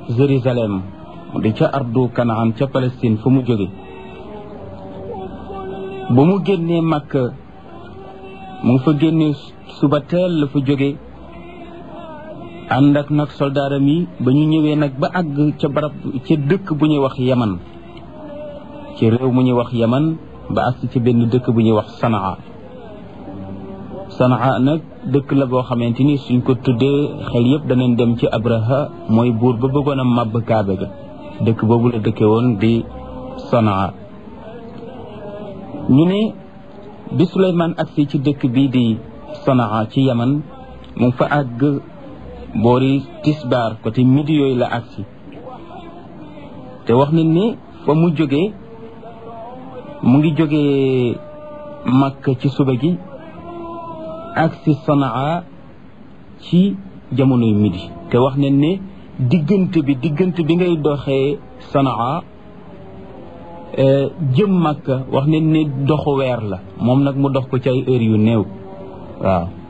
Jérusalem mu di ca ardu Kanaan ca Palestine fa mu jóge ba mu génnee Makka mu ngi fa génnee suba teel la fa jóge ànd ak nag soldaaram yi ba ñu ñëwee nag ba àgg ca barab ca dëkk bu ñuy wax Yaman ci réew mu ñuy wax Yaman ba àgg ci benn dëkk bu ñuy wax Sanaa Sanaa nag dëkk la boo xamante ni suñ ko tuddee xel yëpp danañ dem ci Abraha mooy buur ba bëggoon a màbb Kaabe ga dëkk boobu la dëkke woon di Sanaa ñu ne bi Suleymaan agsi ci dëkk bii di Sanaa ci Yaman mu fa àgg boori tisbaar côté midi yooyu la agsi te wax nañ ni fa mu jógee mu ngi jógee Makka ci suba gi agsi Sanaa ci jamonoy midi te wax nañ ne diggante bi diggante bi ngay doxee Sanaa jëm Makka wax nañ ne doxu weer la moom nag mu dox ko ci ay heures yu néew waaw